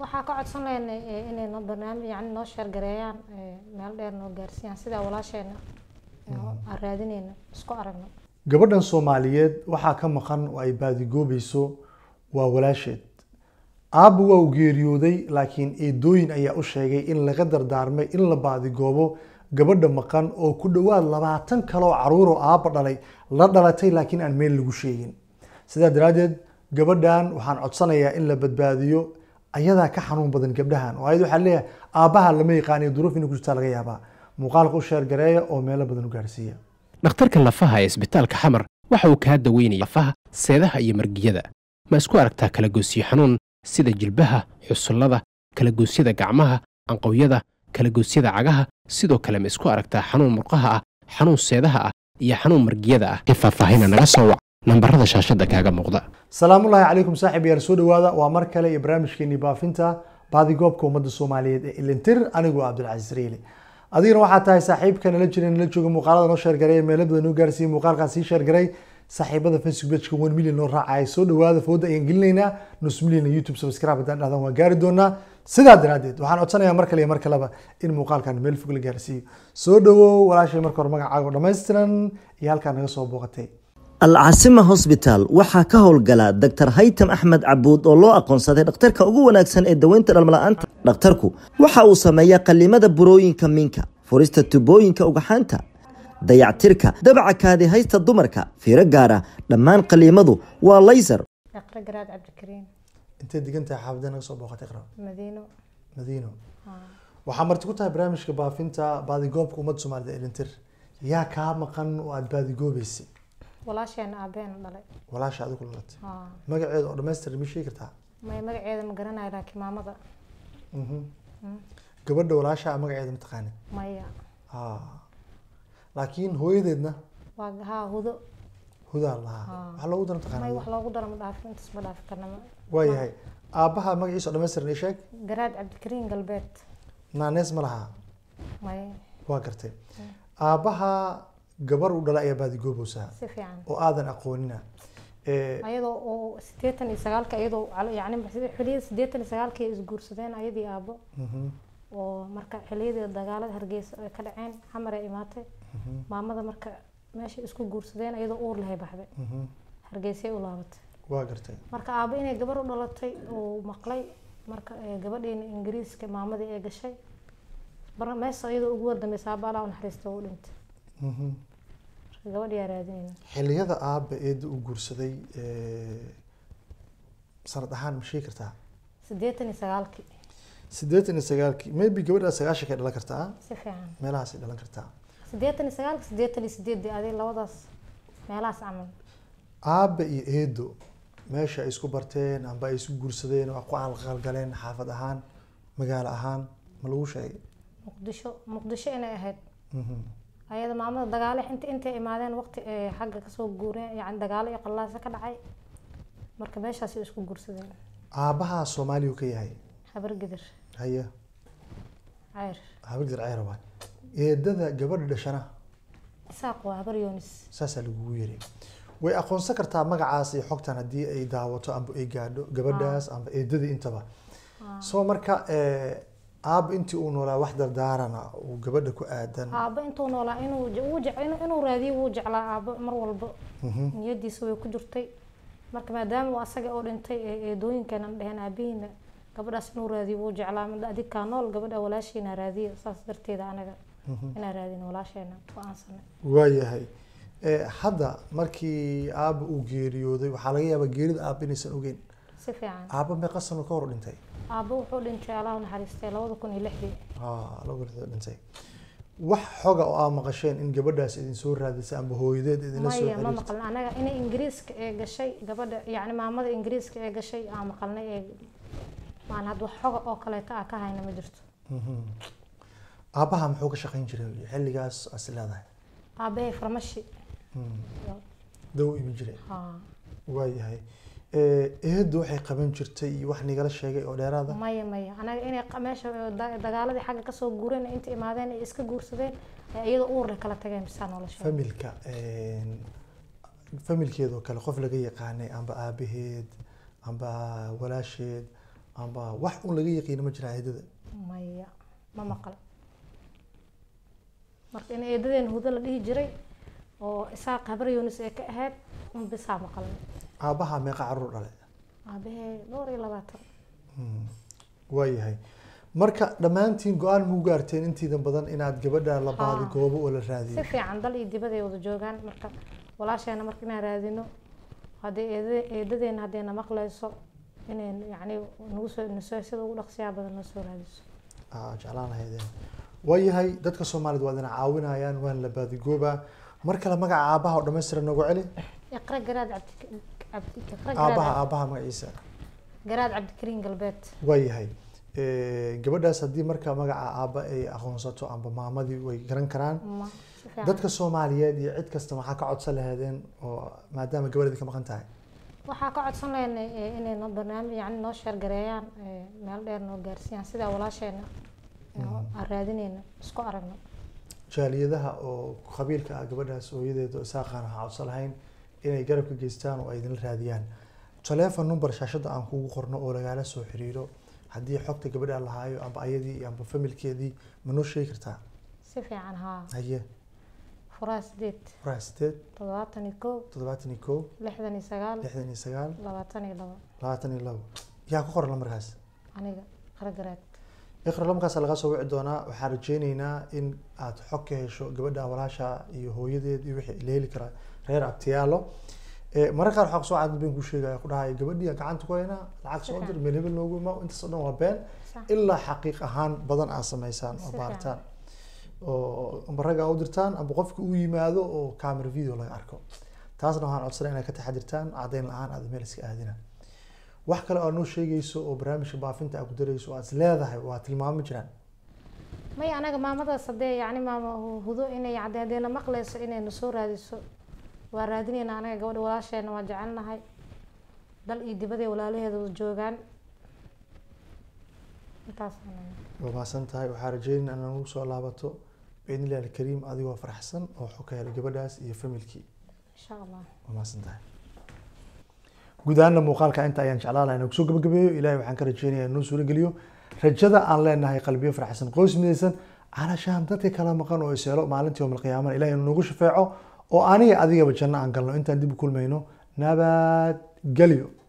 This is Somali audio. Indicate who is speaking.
Speaker 1: waxaa ka codsan lahaynay eh, inay noo barnaamij yani noo sheergareeyaan eh, meel dheer noo gaarsiiyaan sidaa walaasheena eh, aan raadinayno isku aragno
Speaker 2: gabadhan soomaaliyeed waxaa ka maqan oo ay baadigoobayso waa walaasheed aabba waa u geeriyooday laakiin eedooyin ayaa u sheegay in laga dardaarmay in la baadigoobo gabadha maqan oo ku dhowaad labaatan kaloo caruur oo aabba dhalay la dhalatay laakiin aan meel lagu sheegin sidaa daraaddeed gabadhan waxaan codsanayaa in la badbaadiyo ayadaa ka xanuun badan gabdhahan oo ayad waxaa leeyahay aabbaha lama yaqaan iyo duruuf inay ku jirtaa laga yaabaa muuqaalka u sheergareeya oo meelo badan u gaarsiiya
Speaker 3: dhakhtarka lafaha ee isbitaalka xamar waxa uu kaa daweynaya lafaha seedaha iyo margiyada ma isku aragtaa kalagoysyo xanuun sida jilbaha xusullada kalagoosyada gacmaha anqowyada kalagoosyada cagaha sidoo kale ma isku aragtaa xanuun murqaha ah xanuun seedaha ah iyo xanuun margiyada ah ee faahfaahina naga soo wac nambarada shaashadda kaaga muuqda
Speaker 2: salaamullaahi calaykum saaxib yaar soo dhawaada waa mar kale iyo barnaamijkeenii baafinta baadigoobka ummadda soomaaliyeed ee ilintir anigoo cabdilcasiis riili adigana waxaa tahay saaxiibka nala jira nala jooga muuqaalada noo sheergaray meelo badan noo gaarsiiyey muuqaalkaa sii sheergaray saaxiibada facebook pageka one million noo raacaya soo dhawaada fooda ayaan gelinaynaa nus million youtube subscribe haddaan dhahdaan waan gaari doonaa sidaa daraaddeed waxaan codsanayaa mar kale iyo mar kaleba in muuqaalkan meel fog la gaarsiiyo soo dhawow walaashay marka hore magacaaga oo dhammaystiran iyo halkaa naga soo booqatay
Speaker 4: alcasima hosbitaal waxaa ka howlgala dr haytam axmed cabuud oo loo aqoonsaday dhakhtarka ugu wanaagsan ee daweynta dhalmala'aanta dhakhtarku waxa uu sameeyaa qallimada burooyinka minka furista tubooyinka ugaxaanta dayactirka dabaca kaadi haysta dumarka fiiro gaara dhammaan qalliimadu waa laysar
Speaker 1: iqra garaad cabdikariim
Speaker 2: intay degan tahay xaafadee naga soo booqatay iqra
Speaker 1: madiino
Speaker 2: madiino waxaa marti ku tahay barnaamijka baafinta baadigoobka ummadda soomaalida ilintir yaa kaa maqan oo aada baadigoobeysay
Speaker 1: walaasheena aabeena dhalay
Speaker 2: walaasha adigu dhalatay
Speaker 1: Haa.
Speaker 2: magaceeda oo dhammaystiran ma sheegi kartaa
Speaker 1: may magaceeda ma garanayo laakiin maamada
Speaker 2: Mhm. gabadha walaasha magaceeda mataqaanid
Speaker 1: maya
Speaker 2: Ah. laakiin hooyadeedna
Speaker 1: waa haa hudo
Speaker 2: hudaa lahaa
Speaker 1: Ah.
Speaker 2: waxaa loogu dara
Speaker 1: may
Speaker 2: mataqaanid
Speaker 1: wax loogu daro ma dhaafin intaas ma dhaafi karna ma
Speaker 2: waayahay aabbaha magaciisa oo dhammaystiran ii sheeg
Speaker 1: garaad cabdikariim galbeed
Speaker 2: naanees ma lahaa
Speaker 1: may
Speaker 2: waa gartay aabbaha gabar uu dhalay ayaa baadigoobaysaa
Speaker 1: si fiican
Speaker 2: oo aadan aqoonina Eh,
Speaker 1: ayadoo oo sideetan iyo sagaalka iyadoo calo- yacni xiliyada sideetan iyo sagaalka ay isguursadeen ayadii aabo
Speaker 2: mhm,
Speaker 1: oo marka xiliyadii dagaalada hargeysa ay ka dhaceen xamar ay imaatay
Speaker 2: mhm,
Speaker 1: maamada marka meesha isku guursadeen iyadoo uur lahay baxday
Speaker 2: mhm.
Speaker 1: hargeysay u laabatay
Speaker 2: waa gartay
Speaker 1: marka aabo inay gabar u dhalatay uu maqlay marka eh, gabadheena ingiriiska maamadii ay gashay mar meesha iyadoo ugu wardambaysa aaba alaa u naxariista u dhintay
Speaker 2: Mhm.
Speaker 1: marka gabadhiyaa raadinayna
Speaker 2: xilliyada aabba eedda uu guursaday eh, sanad ahaan ma sheegi kartaa
Speaker 1: sideetan iyo sagaalkii
Speaker 2: siddeetan iyo sagaalkii maybe gabadhaa sagaashankay dhalan kartaa
Speaker 1: si fiican
Speaker 2: meelahaasay dhalan kartaa
Speaker 1: sideetan iyo sagaalka sideetan iyo sideedii aday labadaas meelahaas camal
Speaker 2: aabba iyo eedo meesha ay isku barteen amba ay isku guursadeen oo ku aalqalgaleen xaafad ahaan magaalo ahaan ma lagu sheegay
Speaker 1: muqdisho muqdisho inay ahayd
Speaker 2: Mhm.
Speaker 1: ayada maamada dagaale inta intay imaadeen waqti ay xagga kasoo guureen yani dagaalo iyo qallaasa ka dhacay marka meeshaas ay isku guursadeen
Speaker 2: aabbaha soomaaliya ka yahay
Speaker 1: habar gidir
Speaker 2: haya
Speaker 1: ceyr
Speaker 2: habardir ceyra waay eedada gabadha dhashana
Speaker 1: isaaq waa habar yoonis
Speaker 2: saasaa lagugu yiri way aqoonsan kartaa magacaas iyo xogtan haddii ay daawato amba ay gaadho gabadhaas amba eedadii intaba soo marka eh, aabba intii uu noolaa wax dardaarana uu gabadha ku aadan
Speaker 1: aabbo intuu noolaa inuu je- uu jec- inuu- inuu raadiyo wuu jeclaa aabbo mar walba
Speaker 2: Mhm.
Speaker 1: niyadiisa way ku jirtay marka maadaama uu asaga oo dhintay ee eedooyinkeenan dheheen aabihiina gabadhaas inuu raadiyo wuu jeclaa mid adig kaa nool gabadha walaashiina raadiyo saas darteeda anaga inaan raadin walaasheena go-aansanay
Speaker 2: waayahay Eh, hadda markii aabba uu geeriyooday waxaa laga yaabaa geerida aabba inaysan ogeyn
Speaker 1: si fiican
Speaker 2: aabba meeqa sano ka hor dhintay
Speaker 1: aabbo wuxuu dhintay allah u naxariistay labada kun iyo lixdii
Speaker 2: Ah, laba lixdood dhintay wax xoga oo aa maqasheen in gabadhaas idin soo raadisay amba hooyadeed idinla soo
Speaker 1: maya ma
Speaker 2: xiriirtay
Speaker 1: maqlin anaga inay ingiriiska ee gashay gabadha yacni maamada ingiriiska ee gashay aan maqalnay ee maan had wax xoga oo kaleeta ah ka hayna ma jirto
Speaker 2: Mhm. aabbaha muxuu ka shaqayn jiray xilligaas as leedahay
Speaker 1: aabbahay farmashi
Speaker 2: daw ibi jiray
Speaker 1: haa
Speaker 2: waayahay Eh, eedu waxay qaban jirtay iyo wax nigala sheegay oo dheeraada
Speaker 1: maya maya anaga inay qa- meesha ee da- dagaaladii xagga kasoo guureen inta imaadeen ay iska guursadeen ee iyada uurle kala tageen bisaa nolosha
Speaker 2: familka familkeedoo kale qof laga yaqaanay amba aabaheed amba walaasheed amba wax un laga yaqiino ma jiraa eedada
Speaker 1: maya ma maqal marka in eedadeen hudo la dhihi jiray oo isaaq habar yunis ee ka ahayd un bisaa maqalnay
Speaker 2: aabaha meeqa caruur dhale
Speaker 1: aabahee dhowr iyo labaatan
Speaker 2: waayahay marka dhammaantiin go-aan muu gaarteen intiida badan inaad gabadha la baadi
Speaker 1: Haa.
Speaker 2: goobo oo la
Speaker 1: si
Speaker 2: raadiyo
Speaker 1: fiican dal iyo dibad ay wada joogaan marka walaasheena marka inaan raadino haddii eeda- eedadeena haddayna maqlayso inay yacni nagu soo nasoo sida ugu dhaqsiyaa badan noo soo raadiso
Speaker 2: Aa, jeclaan lahaydeen waayahay dadka soomaalida waa idin caawinayaan waan la baadigoobaa mar kale magaca aabaha oo dhammaystiran noogu celi
Speaker 1: iqra garaad cabdi cabdi iqra
Speaker 2: aabaha
Speaker 1: garaad
Speaker 2: aabaha magaciisa
Speaker 1: garaad cabdikariin galbeed
Speaker 2: waayahay Eh, gabadhaas haddii marka magaca aaba ay aqoonsato amba maamadii way garan karaan
Speaker 1: ma si fiican
Speaker 2: dadka soomaaliyeed iyo cid kasta maxaa ka codsan lahaydeen oo maadaama gabadheedi ka maqan tahay
Speaker 1: waxaa ka codsan lahaynay eh, inay noo barnaamij yacni noo sheergareeyaan eh, meel dheer noo gaarsiiyaan sidaa walaasheena eh, aan raadinayna isku aragno
Speaker 2: jaaliyadaha oo qabiilka ah gabadhaas hooyadeed oo isaaqaan waxaa codsan lahayn inay garab ka geystaan oo ay idinla raadiyaan taleefon number shaashada aan kugu qorno oo lagaala soo xiriiro haddii xogta gabadha lahaayo amba ayadii amba familkeedii ma noo sheegi kartaa
Speaker 1: si fiican haa
Speaker 2: haye
Speaker 1: furaha sideed
Speaker 2: furaha sideed
Speaker 1: toddobaatan iyo kow
Speaker 2: toddobaatan iyo kow
Speaker 1: lixdan iyo sagaal
Speaker 2: lixdan iyo sagaal
Speaker 1: labaatan iyo labo
Speaker 2: labaatan iyo labo yaa ku qoran lambarkaas
Speaker 1: aniga iqra garaad
Speaker 2: iqra lambarkaas laga soo wici doonaa waxaan rajeyneynaa in aad xog ka hesho gabadha walaasha iyo hooyadeed iyo wixii la heli karaa reer abtiyaalo Eh, mararka qaar waxaa kusoo caadan been ku sheegaya ku dhahaya gabadhii aan gacanta ku haynaa lacag soo dir meel hebel noogu imaa intaas oo dhan waa been
Speaker 1: Sax.
Speaker 2: ilaa xaqiiq ahaan badan aad samaysaan oo
Speaker 1: Si
Speaker 2: baaritaan oo amba ragga u dirtaan amba qofka uu yimaado oo camera video laga arko taasna waxaan codsanay inaad ka taxadirtaan caddayn la-aan aad meel iska aadina wax kale oo noo sheegayso oo barnaamijka baafinta aad ku darayso oo aad is leedahay waa tilmaamo jiraan
Speaker 1: maya anaga maamadaas haddee yacni maama hudo inay cadde haddeena maqlayso inayna soo raadiso waa raadinayna anaga gabadha walaasheena waa jecelnahay dal iyo dibadee walaalaheeda wada joogaan intaas
Speaker 2: waa mahadsan tahay waxaa rajeynaya inaad nagu soo laabato biidni illahi alkariim adigoo faraxsan oo xog ka helay gabadhaas iyo familkii
Speaker 1: insha allah
Speaker 2: waa mahadsan tahay guud ahaanna muuqaalka inta ayaan jeclaan lahaa inaan kusoo gabagabeeyo ilaahay waxaan ka rajeynayaa inuu suuro geliyo rajada aan leenahay qalbiyo faraxsan qoys midaysan calashaan dadka kala maqan oo iseelo maalintii yowmal qiyaamana ilahay inuu nagu shafeeco oo aniga adigaba janno aan galno intaan dib u kulmayno nabad gelyo